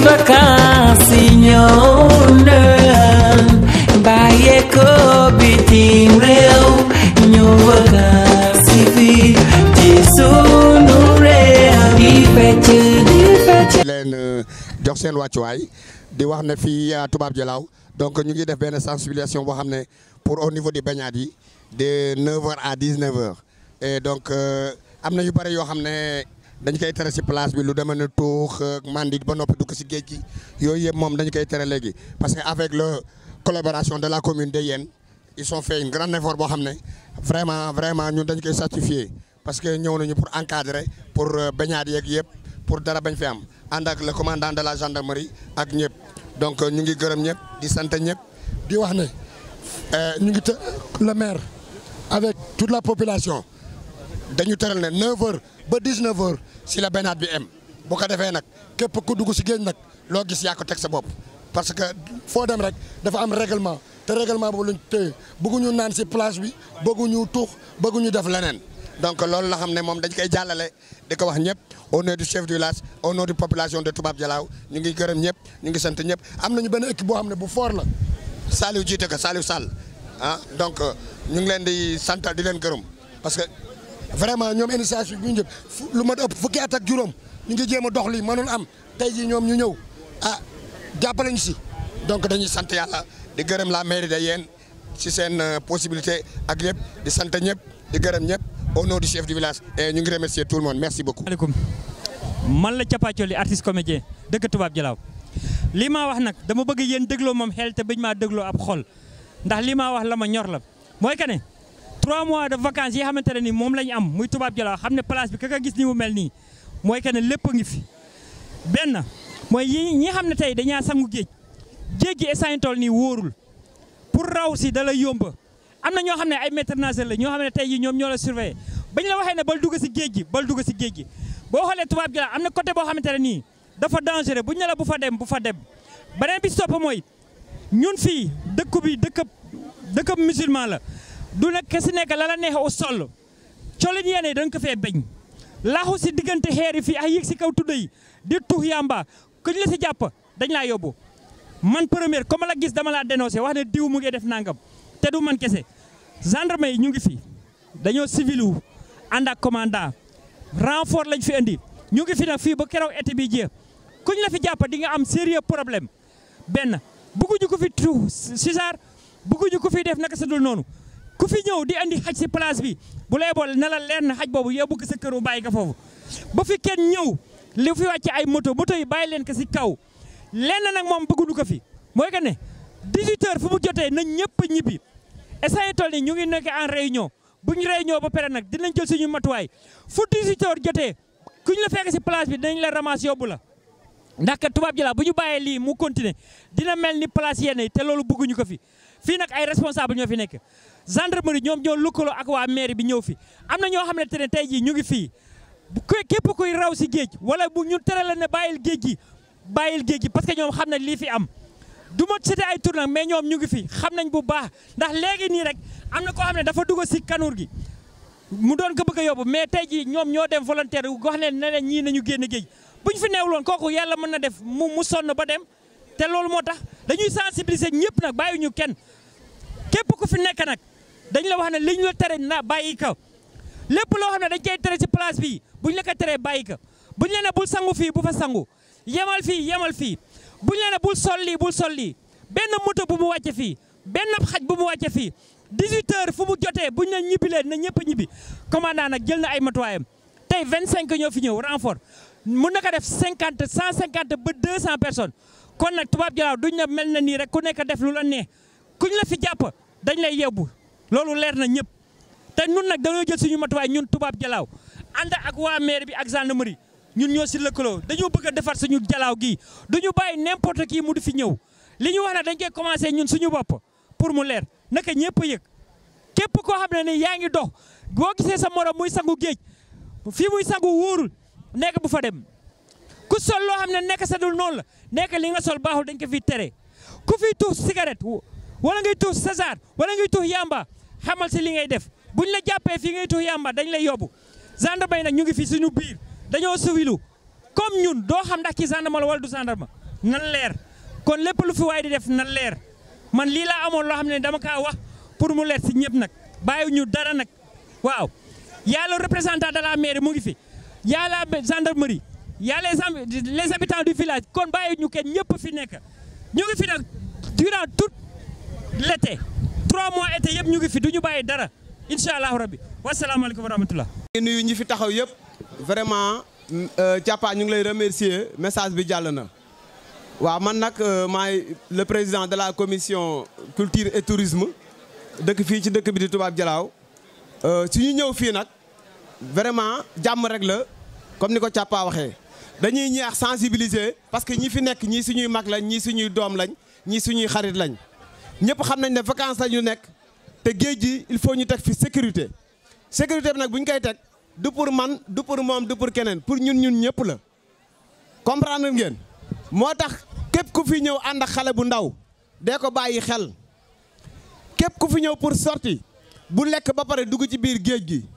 vacances yi ñëw na bàyyeekoo bitim réew ñu vacances yi fii ci sunu réew di fecc di fecc leen jox seen wàccuwaay di wax ne fii Toubab Dialaw donc ñu ngi def benn sensibilisation boo xam ne pour au niveau des baignades yi de 9h à 19h et donc am na yu bëri yoo xam ne dañ koy tere si place bi lu demee ne tuux mandi ba noppi dugg si géej gi yooyu yëpp moom dañu koy tere léegi parce que avec la collaboration de la commune de Yène ils ont fait une grande effort boo xam ne vraiment vraiment ñun dañ koy certifier parce que ñëw nañu pour encadrer pour baignade yeeg yëpp pour dara bañ fi am ànd ak le commandant de la gendarmerie ak ñëpp donc ñu ngi gërëm ñëpp di sant ñëpp di wax ne ñu ngi të le maire avec toute la population dañu tëral ne 9h ba 19h si la baignade bi am bu ko defee nag képp ku dugg si géej nag loo gis yaa ko teg sa bopp parce que foo dem rek dafa am règlement te règlement boobu lañ téye bëgguñu naan si plage bi bëgguñu tuux bëgguñu def leneen. donc loolu la xam ne moom dañ koy jàllale di ko wax ñëpp au nom du chef du village au nom de population de Toubab Dialaw ñu ngi gërëm ñëpp ñu ngi sant ñëpp am nañu benn équipe boo xam ne bu fort la. Saliou jiite ko Saliou Sall ah donc ñu ngi leen di sant di leen gërëm parce que vraiment ñoom initiative bi ñu jël lu mat ëpp fukki at ak juróom ñu ngi jéem a dox lii mënul am tey jii ñoom ñu ñëw ah jàppale ñu si. donc dañuy sant yàlla di gërëm la mairie de Yène si seen possibilité ak yëpp di sant ñëpp di gërëm ñëpp. au nom du chef du village et ñu ngi remercier tout le monde merci beaucoup. maaleykum man la Capacoli artiste comédien dëkk Toubab Dialaw lii maa wax nag dama bëgg yéen dégloo moom xel te bañ maa dégloo ab xol ndax lii maa wax la ma ñor la mooy que ne 3 mois de vacances yi xamante ne ni moom la ñu am muy Toubab Dialaw xam ne place bi ka nga gis ni mu mel nii mooy que ne lépp a ngi fi. benn mooy yi ñi xam ne tey dañaa sangu géej géej gi instant toll nii wóorul pour raw si da la yomba am na ñoo xam ne ay maître nageur la ñoo xam ne tey jii ñoom ñoo la surveiller bañ la waxee ne bal dugg si géej gi bal dugg si géej gi boo xoolee Toubab Dialaw am na côté boo xamante ne nii dafa dangereux buñ ne la bu fa dem bu fa dem beneen bi topp mooy ñun fii dëkku bi dëkkab dëkkab musulman la du nag ke si nekk la la neexe au sol colin yéene da nga ko fee beñ laaxu si diggante xeer yi fii ak yéeg si kaw tudda yi di tux yamba kuñ la si jàpp dañ laa yóbbu man première comme la gis dama laa dénoncé wax ne diw mu ngi def nangam te du man kese gendarme yi ñu ngi fi dañoo civil wu ànd ak commandant renfort lañ fi indi ñu ngi fi nag fii ba keroog été bi jeex kuñ la fi jàpp di nga am sérieux problème benn bëgguñu ko fi tu César bëgguñu ko fi def naka sa dul noonu ku fi ñëw di andi xaj si place bi bu lay boole ne la leer na xaj boobu yóbbu ko sa kër bu bàyyi ko foofu ba fi kenn ñëw li fi wàcce ay moto moto yi bàyyi leen ko si kaw lenn nag moom bëgguñu ko fi mooy que ne 18 heures fu mu jotee nañ ñëpp ñibbi instant toll nii ñu ngi nekk en réunion bu ñu réunion ba pare nag dinañ jël suñu matuwaay fu 18 heures jotee ku ñu la fekk si place bi dinañ la ramas yóbbu la ndax kat Toubab Dialaw bu ñu bàyyee lii mu continuer dina mel ni place yenn yi te loolu bëgguñu ko fi fii nag ay responsable ñoo fi nekk gendarmerie ñoom ñoo lëkkaloo ak waa mairie bi ñëw fi am na ñoo xam ne te ne tey jii ñu ngi fii bu képp kuy raw si géej wala bu ñu tere la ne bàyyil géej gi bàyyil géej gi parce que ñoom xam nañ lii fi am du ma cité ay tur nag mais ñoom ñu ngi fi xam nañ bu baax ndax léegi nii rek am na koo xam ne dafa dugg si kanuur gi mu doon ko bëgg a yóbbu mais tey jii ñoom ñoo dem volontaire wax leen ne leen ñii nañu génn géej bu ñu fi neewuloon kooku yàlla mën na def mu mu sonn ba dem te loolu moo tax dañuy sensibiliser ñëpp nag bàyyi ñu kenn képp ku fi nekk nag dañ la wax ne li ñu la tere na bàyyi ko lépp loo xam ne dañ koy tere si place bii bu ñu la ko teree bàyyi ko bu ñu la ne bul sangu fii bu fa sangu yemal fii yemal fii bu ñu la ne bul sol lii bul sol lii benn moto bu mu wàcce fii benn xaj bu mu wàcce fii 18 heures fu mu jotee bu ñu la ñibbi leen na ñëpp a ñibbi commandant nag jël na ay matuwaayam tey 25 ñoo fi ñëw renfort mun na ko def 50 150 ba 200 personnes kon nag Toubab Dialaw duñ ne mel na nii rek ku nekk def lu la neex kuñ la fi jàpp dañ lay yebbu loolu leer na ñëpp te ñun nag dañoo jël suñu matuwaay ñun Toubab Dialaw ànd ak waa maire bi ak gendarmerie ñun ñoo si lëkkaloo dañoo bëgg a defar suñu jalaaw gii duñu bàyyi n'importe qui mu di fi ñëw li ñu wax ne dañ koy commencé ñun suñu bopp pour mu leer naka ñëpp a yëg képp koo xam ne ni yaa ngi dox boo gisee sa morom muy sangu géej fii muy sangu wóorul nekk bu fa dem ku sol loo xam ne nekk sa dul noonu la nekk li nga sol baaxul dañ ko fi tere ku fi tuux cigarette wala ngay tuux César wala ngay tuux yamba xamal si li ngay def buñ la jàppee fii ngay tuux yamba dañ lay yóbbu gendarme yi nag ñu ngi fi suñu biir dañoo civilu comme ñun doo xam ndax ki gendarme la wala du gendarme nan leer kon lépp lu fi waay di def nan leer man lii laa amoon loo xam ne dama kaa wax pour mu leer si ñëpp nag bàyyi ñu dara nag waaw y'a le représentant de la mairie mu ngi fi y'a la gendarmerie y'a les am- les habitants du village kon bàyyi ñu kenn ñëpp fi nekk ñu ngi fi nag durant tout l'été trois mois été yëpp ñu ngi fi du ñu bàyyi dara incha allahu rabbi wasalaamaaleykum wa rahmatullah ngi nuyu ñi fi taxaw yëpp vraiment Thiapa ñu ngi lay remercier message bi jàll na waaw man nag maay le président de la commission culture et tourisme dëkk fii ci dëkk bi di Toubab Dialaw su ñu ñëw fii nag vraiment jàmm rek la comme ni ko Thiapa waxee dañuy ñeex sensibiliser parce que ñi fi nekk ñii suñuy mag lañ ñii suñuy doom lañ ñii suñuy xarit lañ ñëpp xam nañ ne vacances la ñu nekk te géej gi il faut ñu teg fi sécurité sécurité bi nag bu ñu koy teg du pour man du pour moom du pour keneen pour ñun ñun ñëpp la comprendre ngeen moo tax képp ku fi ñëw ànd ak xale bu ndaw dee ko bàyyi xel képp ku fi ñëw pour sortie bu lekk ba pare dugg ci biir géej gi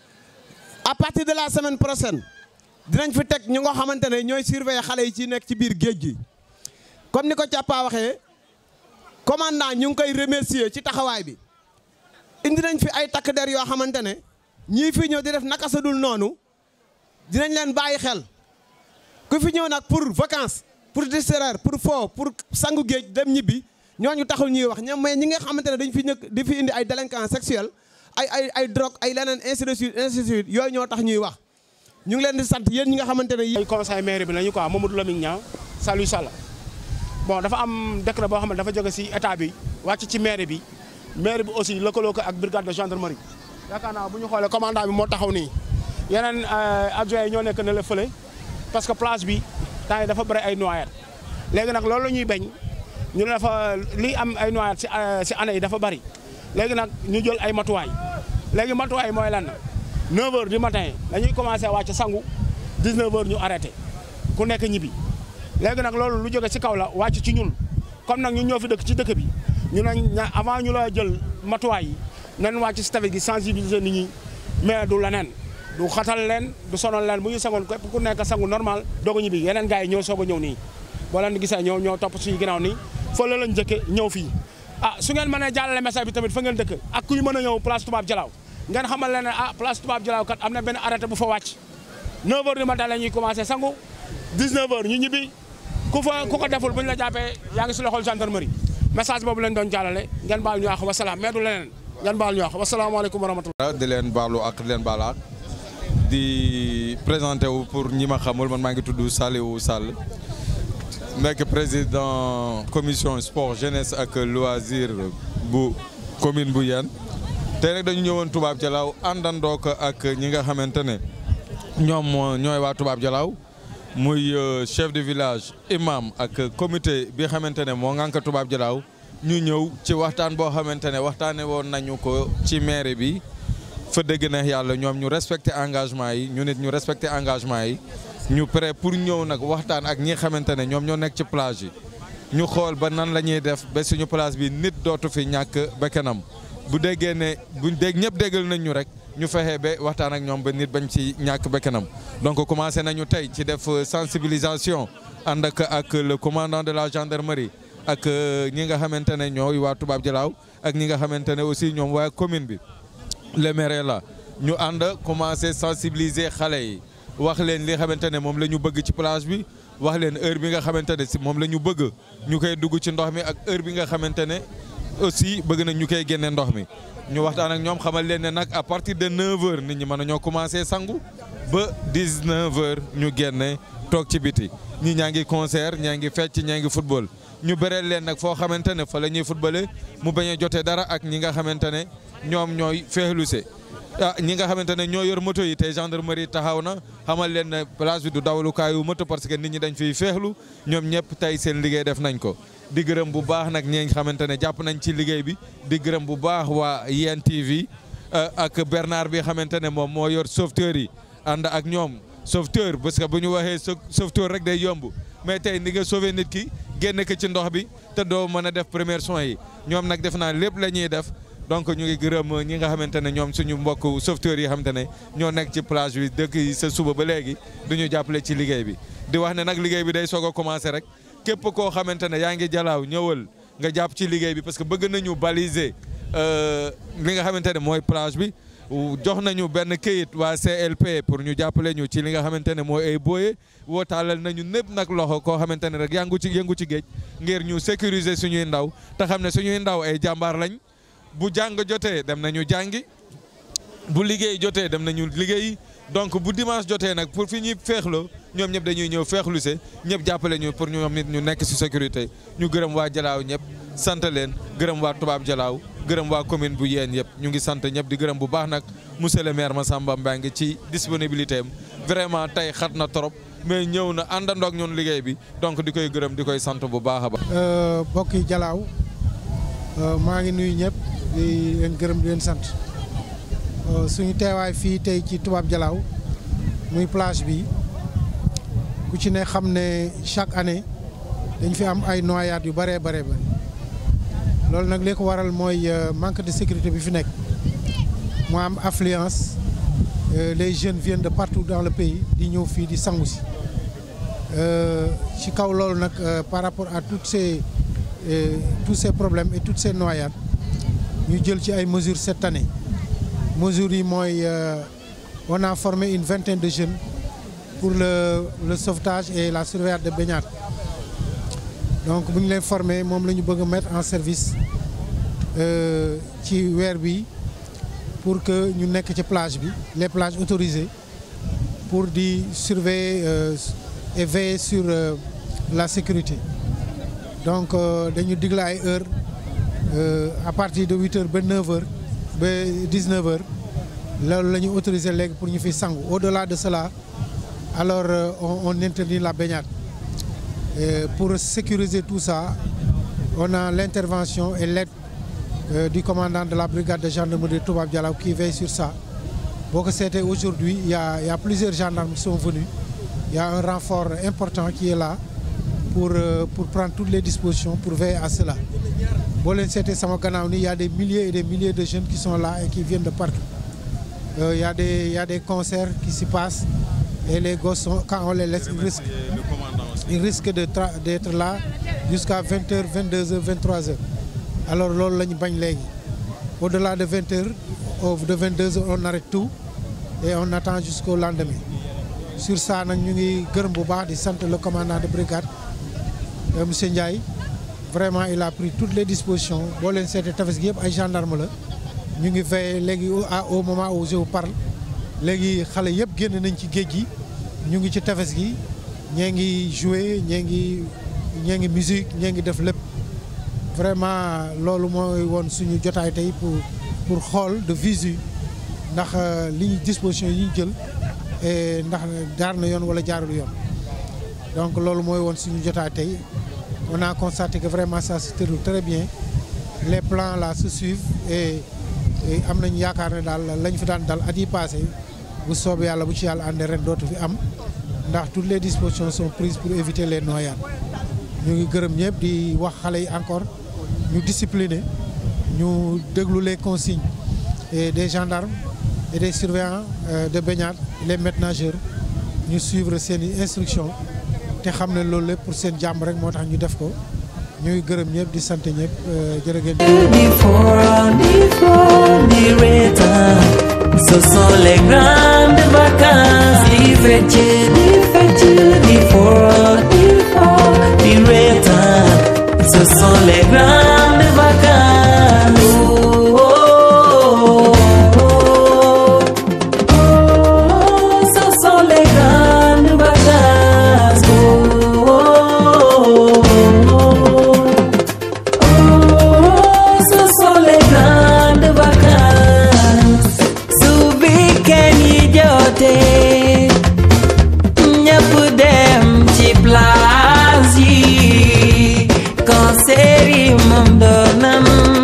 à partir de la semaine prochaine dinañ fi teg ñu nga xamante ne ñooy surveiller xale yi ci nekk ci biir géej gi comme ni ko Thiapa waxee commandant ñu ngi koy remercier ci taxawaay bi indi nañ fi ay takk der yoo xamante ne ñii fi ñëw di def naka sa dul noonu dinañ leen bàyyi xel ku fi ñëw nag pour vacances pour distraire pour fo pour sangu géej dem ñibbi ñooñu taxul ñuy wax ñoom mais ñi nga xamante ne dañ fi ñëkk di fi indi ay délinquants sexuels ay ay ay drogue ay leneen ainsi de suite ainsi de suite yooyu ñoo tax ñuy wax ñu ngi leen di sant yéen ñi nga xamante ne ay conseil maire bi lañu quoi Mamadou Lamine Niang Saliou Sall bon dafa am décret boo xam ne dafa jóge ci état bi wàcc ci maire bi maire bi aussi lëkkaloo ko ak brigade de gendarmerie yaakaar naa bu ñu xoolee commandant bi moo taxaw nii yeneen adjoint yi ñoo nekk ne la fële parce que place bi temps yi dafa bëri ay noyades léegi nag loolu la ñuy bañ ñu ne dafa lii am ay noyades ci ci année yi dafa bëri léegi nag ñu jël ay matuwaay léegi matuwaay mooy lan 9 heures du matin dañuy commencé wàcc sangu 19 heures ñu arrêté ku nekk ñibbi léegi nag loolu lu jóge ci kaw la wàcc ci ñun comme nag ñun ñoo fi dëkk ci dëkk bi ñu ne avant ñu la jël matuwaay yi nañ wàcc ci tefes gi sensibiliser nit ñi mais du leneen du xatal leen du sonal leen bu ñu sangoon képp ku nekk sangu normal doog a ñibbi yeneen gars yi ñoo soog a ñëw nii boo leen gisee ñoo ñoo topp suñu ginnaaw nii fële lañ jëkke ñëw fii ah su ngeen mënee jàllale message bi tamit fa ngeen dëkk ak kuy mën a ñëw place Toubab Dialaw ngeen xamal leen ne ah place Toubab Dialaw kat am na benn arrêté bu fa wàcc 9 heures du matin la ñuy commencé sangu 19 heures ñu ñibbi ku fa ku ko deful bu ñu la jàppee yaa ngi si loxol gendarmerie message boobu lañ doon jàllale ngeen baal ñu wax wasalaam mais du leneen ngeen baal ñu wax wasalaamaaleykum wa rahmatulah. di leen baalu ak di leen baal ak di présenté wu pour ñi ma xamul man maa ngi tudd Saliou Sall nekk président commission sport jeunesse ak loisir bu commune bu Yène tey nag dañu ñëwoon Toubab Dialaw àndandoo ko ak ñi nga xamante ne ñoom ñooy waa Toubab Dialaw muy chef de village imam ak comité bi xamante ne moo ngànk Toubab Dialaw ñu ñëw ci waxtaan boo xamante ne waxtaane woon nañu ko ci maire bi fa dëgg neex yàlla ñoom ñu respecté engagement yi ñu nit ñu respecté engagement yi ñu prêt pour ñëw nag waxtaan ak ñi xamante ne ñoom ñoo nekk ci plage yi ñu xool ba nan la ñuy def ba suñu place bi nit dootu fi ñàkk bakkanam bu déggee ne bu dégg ñëpp déggal nañ ñu rek ñu fexe ba waxtaan ak ñoom ba nit bañ ci ñàkk bakkanam donc commencé nañu tey ci def sensibilisation ànd ak ak le commandant de la gendarmerie ak ñi nga xamante ne ñooy waa Toubab Dialaw ak ñi nga xamante ne aussi ñoom waa commune bi le maire la ñu ànd commencé sensibiliser xale yi wax leen li xamante ne moom la ñu bëgg ci plage bi wax leen heure bi nga xamante ne si moom la ñu bëgg ñu koy dugg ci ndox mi ak heure bi nga xamante ne aussi bëgg nañ ñu koy génne ndox mi ñu waxtaan ak ñoom xamal leen ne nag à partir de 9h nit ñi mën nañoo commencé sangu ba 19h ñu génne toog ci biti ñi ñaa ngi concert ñaa ngi fecc ñaa ngi football ñu bëreel leen nag foo xamante ne fa la ñuy footballé mu bañ a jotee dara ak ñi nga xamante ne ñoom ñooy feexluse ah ñi nga xamante ne ñoo yor moto yi tey gendarmerie taxaw na xamal leen ne place bi du dawalukaayu moto parce que nit ñi dañ fiy feexlu ñoom ñëpp tey seen liggéey def nañ ko di gërëm bu baax nag ñi nga xamante ne jàpp nañ ci liggéey bi di gërëm bu baax waa Yène TV ak Bernard bi xamante ne moom moo yor sauveteur yi ànd ak ñoom sauveteur parce que bu ñu waxee sauveteur rek day yomb mais tey ni nga sauver nit ki génn ko ci ndox bi te doo mën a def première soins yi ñoom nag def naa lépp la ñuy def donc ñu ngi gërëm ñi nga xamante ne ñoom suñu mbokk sauveteurs yi xamante ne ñoo nekk ci plage bi dëkk yi sa suba ba léegi du ñu jàppale ci liggéey bi di wax ne nag liggéey bi day soog a commencé rek képp koo xamante ne yaa ngi jalaaw ñëwal nga jàpp ci liggéey bi parce que bëgg nañu baliser li nga xamante ne mooy plage bi jox nañu benn këyit waa CLP pour ñu jàppale ñu ci li nga xamante ne mooy ay booyee wootaalal nañu népp nag loxo koo xamante ne rek yàngu ci yëngu ci géej ngir ñu sécuriser suñuy ndaw te xam ne suñuy ndaw ay jàmbaar lañ bu jàng jotee dem nañu jàngi bu liggéey jotee dem nañu liggéey donc bu dimanche jotee nag pour fi ñuy feexloo ñoom ñëpp dañuy ñëw feexlu se ñëpp jàppale ñu pour ñoom nit ñu nekk ci sécurité ñu gërëm waa Jalaaw ñëpp sant leen gërëm waa Tubaab Jalaaw gërëm waa commune bu yéen yëpp ñu ngi sant ñëpp di gërëm bu baax nag monsieur le maire Massamba Mbengue ci disponibilité am vraiment tey xat na trop mais ñëw na àndandoog ñun liggéey bi donc di koy gërëm di koy sant bu baax a baax. mbokki Jalaaw maa ngi nuyu ñëpp di leen gërëm di leen sant suñu teewaay fii tey ci Tubaab Jalaaw muy plage bi ku ci ne xam ne chaque année dañ fi am ay noyades yu bëree bëree bëri loolu nag li ko waral mooy manque de sécurité bi fi nekk mu am affluence les jeunes viennent de partout dans le pays di ñëw fii di sangu si ci kaw loolu nag par rapport à toutes ces tous ces problèmes et toutes ces noyades ñu jël ci ay mesures cette année mesures yi mooy on a formé une vingtaine de jeunes pour le le sauvetage et la surveillance de baignade donc bu ñu leen formé moom la ñu bëgg a mettre en service ci weer bi pour que ñu nekk ci plage bi les plages autorisées pour di surveiller et veiller sur la sécurité donc dañu digle ay heures à partir de huit heures ba neuf heures ba dix-neuf heures loolu la ñu autorisé léegi pour ñu fi sangu au-delà de cela alors on, on interdit la baignade et pour sécuriser tout ça on a l'intervention et l'aide euh, du commandant de la brigade de gendarmerie de Toubab Dialaw qui veille sur ça boo ko seetee aujourd'hui il y a il y a plusieurs gendarmes qui sont venus il y a un renfort important qui est là pour euh, pour prendre toutes les dispositions pour veiller à cela boo leen seetee sama gannaaw ni il y a des milliers et des milliers de jeunes qui sont là et qui viennent de partout euh, il y a des il y a des concerts qui s'y passent et les gosses sont, quand on les laisse ils risquent ils risquent de d'être là jusqu'à 20 heures 22 heures 23 heures alors loolu la ñu bañ léegi au-delà de 20 heures de 22 heures on arrête tout et on attend jusqu'au lendemain sur ça nag ñu ngi gërëm bu baax di sant le commandant de brigade monsieur Ndiaye vraiment il a pris toutes les dispositions boo leen seetee tefes gi yëpp ay gendarme la ñu ngi veillé léegi au moment où je vous parle léegi xale yëpp génn nañ ci géej gi ñu ngi ci tefes gi ñee ngi jouer ñee ngi ñee ngi musique ñee ngi def lépp vraiment loolu mooy woon suñu jotaay tey pour pour xool de visu ndax li disposition yi ñu jël et ndax jaar na yoon wala jaarul yoon donc loolu mooy woon suñu jotaay tey on a constaté que vraiment ça se déroule très bien les plans là se suivent et am nañu yaakaar ne daal lañ fi daan dal at yi passé bu soobee yàlla bu ci yàlla àndee ren dootu fi am ndax toutes les dispositions sont prises pour éviter les noyades ñu ngi gërëm ñëpp di wax xale yi encore ñu discipliner ñu déglu les consignes et des gendarmes et des surveillants de baignade les maîtres nageurs ñu suivre seen i instructions te xam ne loolu lépp pour seen jàmm rek moo tax ñu def ko ñu ngi gërëm ñëpp di sant ñëpp jërë ngeen Before, before the return, ce sont les grandes vacances. Di fece, di fece, before, before the return, ce sont les grandes vacances. Oh, oh, oh, oh, oh, ce sont les grandes vacances. Oh, oh, oh, oh, ce sont les grandes vacances. Su week-end yi jotee ñëpp dem ci plage yi concert yi moom doonam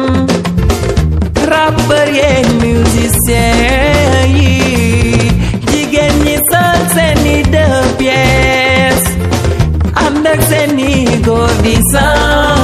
rappeur yeeg musicien yi jigéen ñi sol seeni deux pièces ànd ak seeni góor di sang